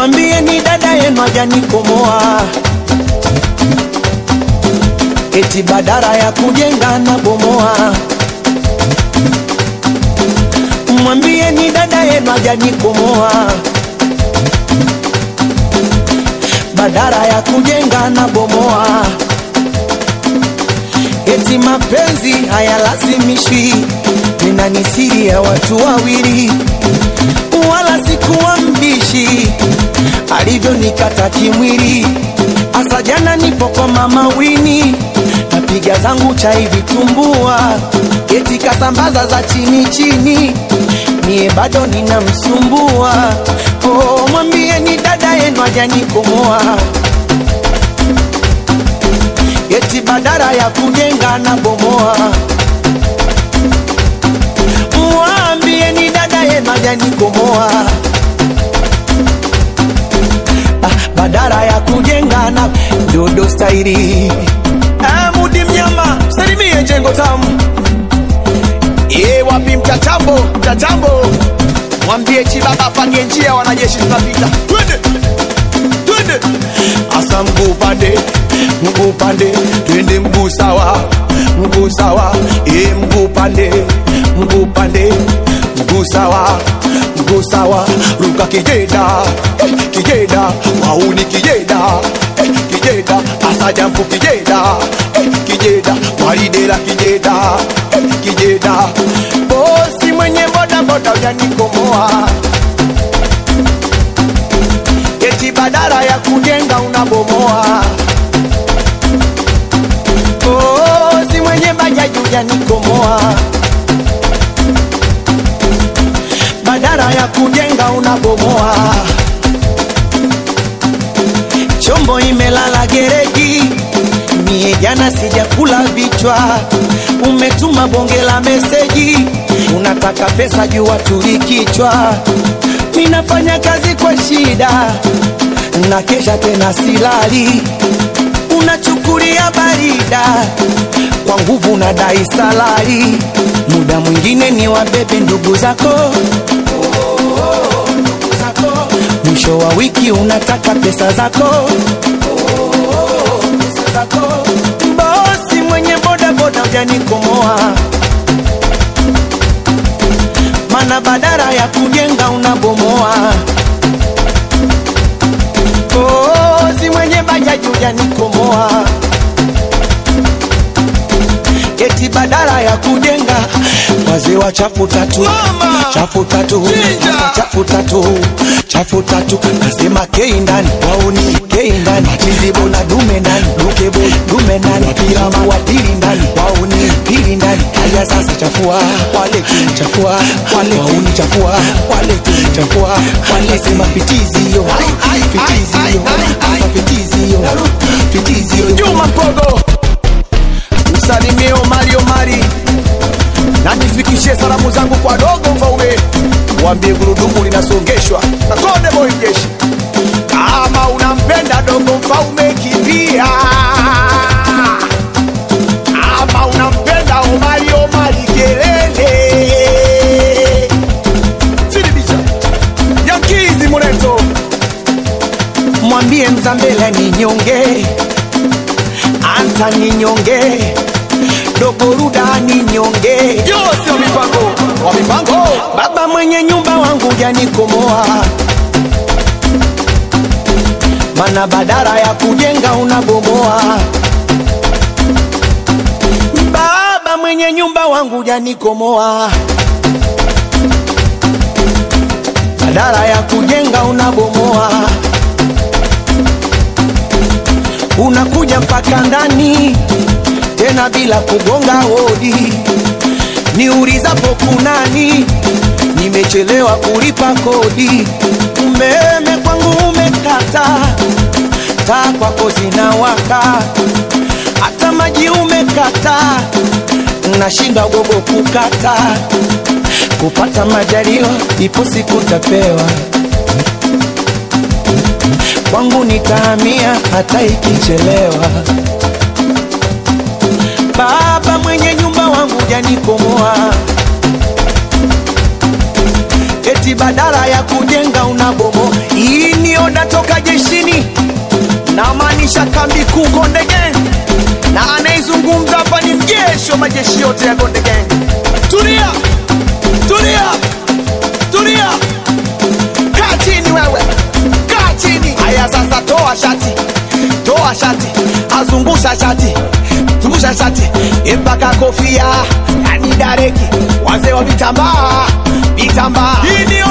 mwambie ni dada yenu hajanikomoa eti badara ya kujenga na bomoa mwambie ni dada yenu hajanikomoa badara ya kujenga na bomoa eti mapenzi hayalazimishwi nina ni siri ya watu wawili wala sikuwa mbishi alivyonikata kimwili asa jana nipo kwa mama wini napiga zangu chai vitumbua eti kasambaza za chini chini mie bado ninamsumbua oh, mwambie ni dada yenu ajanikomoa eti badara ya kujenga na bomoa mwambie ni dada yenu ajanikomoa ah, badara ya kujenga na dodo stairi ah, mudi mnyama salimie jengo tamu Ye wapi mtatambo mtatambo, mwambie Chibaba apange njia, wanajeshi tunapita, twende twende, asa mguu pande mguu pande twende mguu sawa mguu sawa e mguu pande mguu pande mguu sawa mguu sawa ruka kijeda eh, kijeda wauni kijeda eh, kijeda asa jampu kijeda eh, kijeda waridela kijeda eh, kijeda bosi mwenye boda boda ujanikomoa eti badala ya kujenga unabomoa. Oh, si mwenye bajaji ujanikomoa, badala ya kujenga unabomoa. Chombo imelala gereji, mie jana sijakula vichwa. Umetuma bonge la meseji, unataka pesa juu watuli kichwa. Ninafanya kazi kwa shida, na kesha tena silali. Unachukulia barida kwa nguvu, na dai salari. Muda mwingine ni wabebe ndugu zako ndugu zako. mwisho wa wiki unataka pesa zako pesa zako. Bosi mwenye boda boda ujanikomoa, mana badara ya kujenga unabomoa. Bosi mwenye bajaji ujanikomoa, eti badala ya kujenga wazee wa chafu tatu Mama! chafu tatu Chinja! Sasa chafu tatu chafu tatu nasema kei ndani wauni kei ndani chizibo na dume ndani dukebo dume ndani wapiramu wa pili ndani wauni pili ndani haya sasa chafua wale chafua wale wauni chafua wale chafua wale sema fitizi hiyo fitizi hiyo sasa fitizi hiyo fitizi hiyo Juma Mpogo, msalimie Omari Omari na nifikishie salamu zangu kwa dogo Mfaume, mwambie gurudumu linasongeshwa na konde boy jeshi. Kama unampenda dogo Mfaume, kimbia. Kama unampenda Omari Omari, kelele. Sidibisha Yankizi Muleto, mwambie mzambela ni nyonge anta ni nyonge dogoruda ni nyonge yosi wa mipango wa mipango baba mwenye nyumba wangu janikomoa mana badara ya kujenga unabomoa baba mwenye nyumba wangu janikomoa badara ya kujenga unabomoa unakuja mpaka ndani tena bila kugonga hodi niulizapo kunani nimechelewa kulipa kodi umeme kwangu umekata taa kwako zinawaka hata maji umekata nashinda gogo kukata kupata majaliwa ipo siku tapewa kwangu nitahamia hata ikichelewa baba mwenye nyumba wangu janikomoa eti badala ya kujenga unabomo. Hii ni oda toka jeshini, namaanisha kambi kuu Konde Gang, na anaizungumza hapa ni mjeshi wa majeshi yote ya Konde Gang. Tulia, tulia, tulia, kaa chini wewe, kaa chini. Haya sasa, toa shati, toa shati, azungusha shati, zungusha shati mpaka kofia, yani dareki, wazee wa vitambaa, vitambaa. Hii ni